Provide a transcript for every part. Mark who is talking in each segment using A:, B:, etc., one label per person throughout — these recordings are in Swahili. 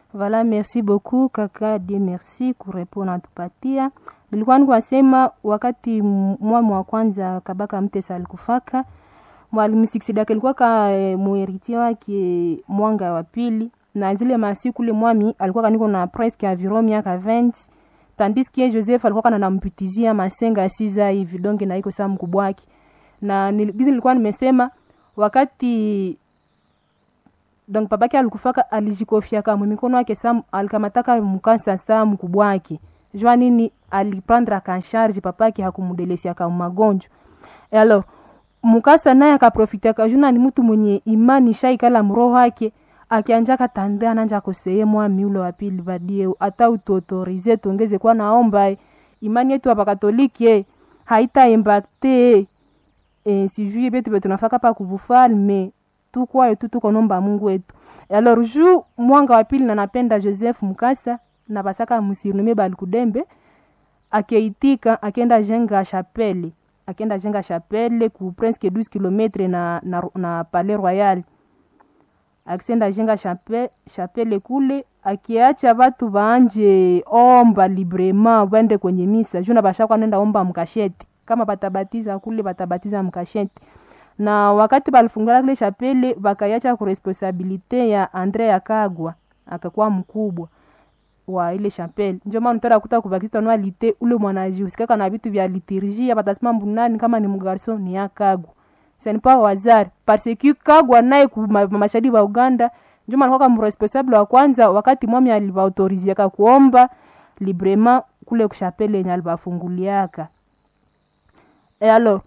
A: Voilà, merci beaucoup kaka de merci kurepo natupatia. Nilikuwa nikwasema wakati mwami wa kwanza Kabaka Mtesa alikufaka mwalimu Siksidaka alikuwa ka e, muheritia wake mwanga wa pili, na zile masiku ule mwami alikuwa kaniko na presque environ miaka 20 tandis que Joseph alikuwa kana nampitizia masenga siza hivi donge na iko saa mkubwa wake, na gizi nilikuwa nimesema wakati donc babake alikufaka alijikofiaka mwe mikono yake sa alikamataka mkasa saa mkubwa wake jua nini aliprendre kansharge papake hakumdelesiaka magonjwa e alors mukasa naye akaprofitiaka juna ni mtu mwenye imani shaikala mroho wake akianja katande ananja koseye mwami ule wa pili vadie ata utuautorize tuongeze kwa naomba imani yetu hapa katoliki haita impacte e, sijui betu betu nafaka pa kuvufalme tukwayo tu tuko nomba Mungu wetu. Alors ju mwanga wa pili na napenda Joseph Mukasa na basaka musirnume balikudembe akeitika akenda jenga chapelle akenda jenga chapelle ku presque 12 km na, na, na Palais Royal akisenda jenga chapelle, chapelle kule akiacha watu waanje omba librement wende kwenye misa juna bashakwa nenda omba mkasheti kama batabatiza kule batabatiza mkasheti na wakati balifungula kile chapele bakaiacha ku responsabilite ya Andre Yakagwa akakuwa mkubwa wa ile chapele. Ndio maana utara kuta kubakista nwa lite ule mwanajihusikaka na vitu vya liturgia batasema mbunani kama ni mgarso ni Yakagwa. C'est pas wazari parce que Kagwa naye ku mashahidi wa Uganda ndio maana kwa mresponsable wa kwanza wakati mwami alivaautoriziaka kuomba librement kule kushapele yenye alibafunguliaka. Et alors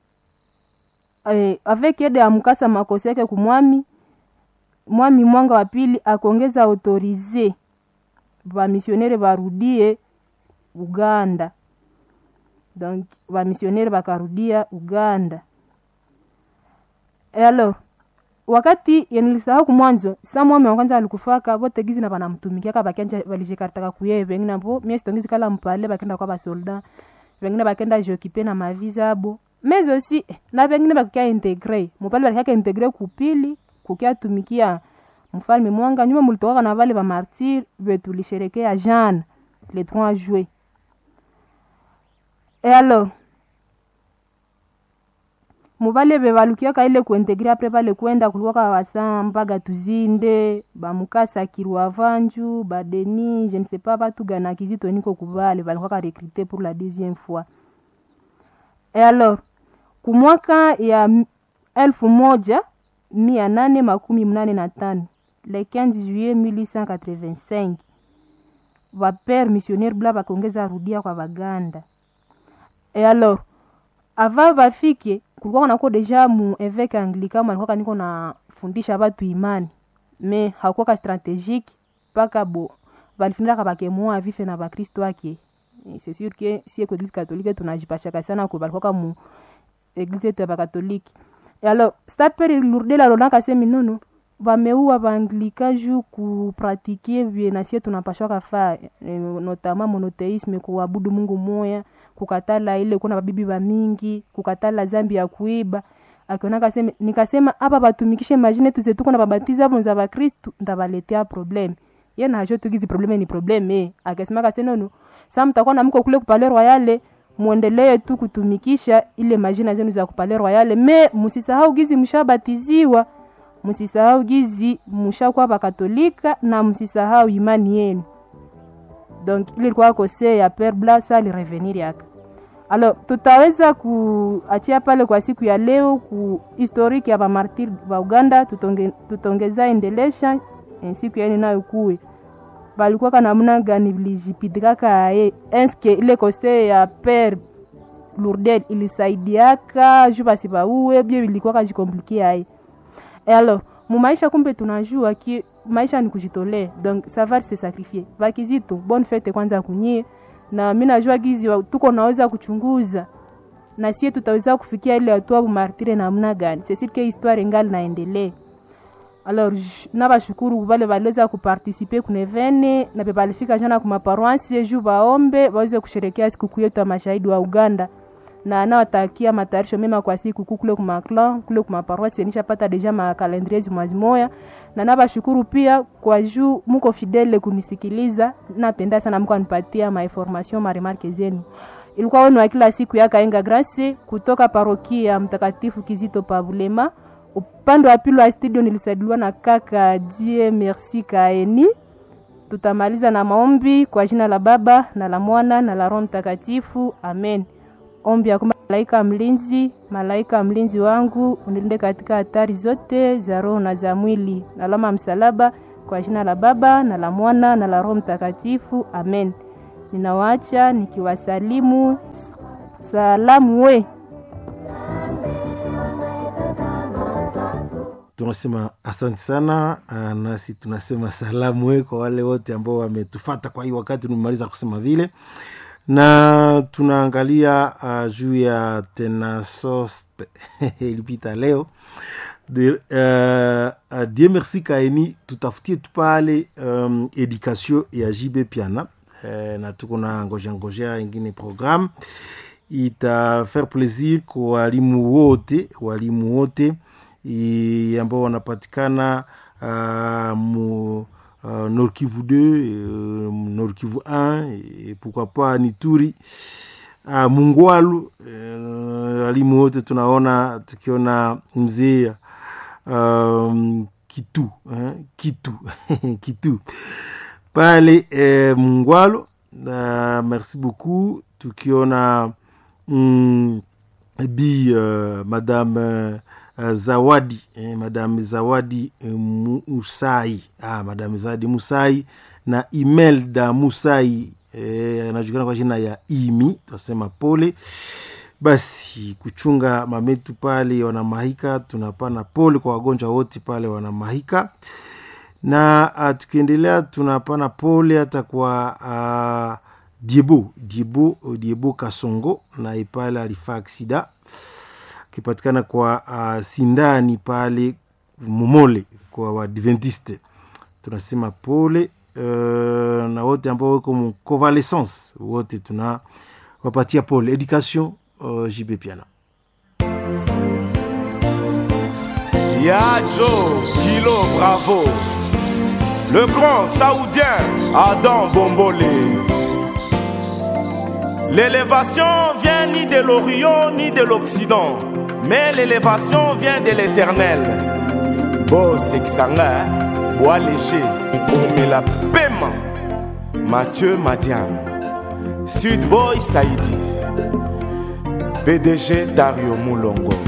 A: eh, avec aide ya mkasa makosi yake kumwami mwami mwanga wa pili akongeza autorize vamisionere varudie Uganda, donc vamisionere vakarudia Uganda. E alors wakati yenilisahau kumwanzo sa mwami wa kwanza alikufaka vote gizi na vanamtumikiaka vakanja valishikaritaka kuye vengine vo mie sitongizi kala mpale vakenda kwa vasolda vengine vakenda jokipe na maviza abo mais aussi na vengine vakukia integre mupale valikaka integre kupili kukia tumikia mfalme mwanga nyuma mulitokaka na vale vamartir vetulisherekea jana le 3 juillet e alors muvale vevalukiaka ile kuintegre apre vale kwenda kulikuwaka wasa mpaga tuzinde bamukasa kirwa vanju badeni je ne sais pas batu gana kizito niko kuvale valikuwaka recruté pour la deuxième fois e alors kumwaka ya elfu moja mia nane makumi mnane na tano le 15 juillet 1885 vapere missionnaire bla vakongeza rudia kwa vaganda e alors ava vafike kulikuwa nako deja mu eveke anglican malikuwaka niko nafundisha vatu imani me hakuwaka stratégique mpaka bo valifundaka vakemoa vife na vakristo ake c'est sûr que si eko eglise catholique tunajipashaka sana ko valikuwaka mu eglise yetu ya vakatoliki alors stapere lurdela lonaka semi nono vameua vaanglika ju kupratike vye nasie tunapashwaka faa e, notama monoteisme kuabudu mungu moya kukatala ile kuna babibi ba mingi kukatala zambi ya kuiba akionaka sema nikasema hapa batumikishe majine tuze tuko na babatiza hapo za bakristu ndabaletea problem ye na hajo tugizi probleme ni probleme akasema kase nono sasa mtakuwa na mko kule kupale royale muendelee tu kutumikisha ile majina zenu za kupale royale me musisahau gizi mshabatiziwa msisahau gizi mshakuwa bakatolika na msisahau imani yenu donc ile ilikuwa kose ya pere bla sa alirevenir yaka alors tutaweza kuachia pale kwa siku ya leo ku historique ya bamartir ba uganda tutonge, tutongeza endelesha en siku yaeni nayo kuwe balikuwaka namna gani vilijipitikaka aye eske ile kose ya pere lourdel ilisaidiaka ju basi bauwe bie vilikuwaka jikomplikia aye e alors mumaisha kumbe tunajua ki maisha ni kujitolea donc savoir se sacrifier vakizito bonne fete kwanza kunyie na mi najua gizi wa, tuko naweza kuchunguza na sie tutaweza kufikia ile hatua bumartire namna gani sesike histoire ngali naendelee alors nabashukuru vale valiweza kupartisipe kunevene na pe balifika jana kumaparoansi ju vaombe waweze kusherekea sikukuu yetu ya mashahidi wa uganda na nawatakia matayarisho mema kwa siku kuu kule kumaklan kule kumaparoasi nishapata deja makalendrier zimwazi moya na nabashukuru pia kwa juu muko fidele kunisikiliza napenda sana mko anipatia mainformation maremarke zenu ilikuwa wenu wa kila siku ya kaenga grasi kutoka parokia mtakatifu kizito pavulema upande wa pili wa studio nilisaidiwa na kaka die merci kaeni tutamaliza na maombi kwa jina la baba na la mwana na la roho mtakatifu amen ombi ya malaika mlinzi malaika mlinzi wangu unilinde katika hatari zote za roho na za mwili na alama msalaba kwa jina la baba na la mwana na la roho mtakatifu amen ninawaacha nikiwasalimu salamu we
B: tunasema asante sana uh, nasi tunasema salamu we kwa wale wote ambao wametufata kwa hii wakati nimemaliza kusema vile na tunaangalia uh, juu ya tenasospe ilipita leo de, uh, uh, die merci kaeni tutafutie tu pale um, education ya jb piana uh, na tuko na ngojea ngojea ingine programme itafaire plaisir kwa walimu wote walimu wote ambao wanapatikana uh, mu uh, Nord Kivu 2 uh, Nord Kivu 1 et pourquoi pas Nituri uh, Mungwalu walimu uh, wote tunaona tukiona mzee um, Kitu eh, Kitu Kitu pale eh, Mungwalu uh, merci beaucoup tukiona mm, bi uh, madame uh, Uh, zawadi eh, madame zawadi eh, musai ah, madame zawadi musai na imelda musai eh, anajulikana kwa jina ya imi tunasema pole basi kuchunga mametu pale wanamahika tunapana pole kwa wagonjwa wote pale wanamahika na uh, tukiendelea tunapana pole hata kwa uh, diebo diebo diebo kasongo na ipale alifaa aksida akipatikana kwa uh, sindani pale momole kwa wadventiste tunasema pole uh, na wote ambao weko mu convalescence wote tuna wapatia pole education uh, jb piana
C: ya jo kilo bravo le grand saoudien adam bombolé l'élévation vient ni de l'orient ni de l'occident mais l'élévation vient de l'éternel bosekisanga bois léger omela pema mathieu madiam sud boy saidi pdg dario mulongo